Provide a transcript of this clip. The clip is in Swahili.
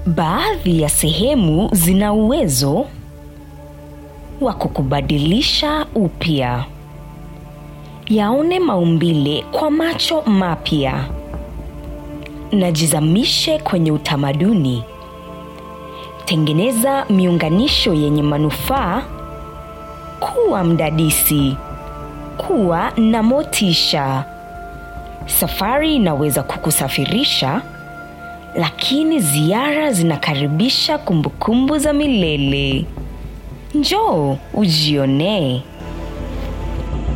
Baadhi ya sehemu zina uwezo wa kukubadilisha upya. Yaone maumbile kwa macho mapya. Najizamishe kwenye utamaduni. Tengeneza miunganisho yenye manufaa. Kuwa mdadisi. Kuwa na motisha. Safari inaweza kukusafirisha, lakini ziara zinakaribisha kumbukumbu za milele. Njoo ujionee.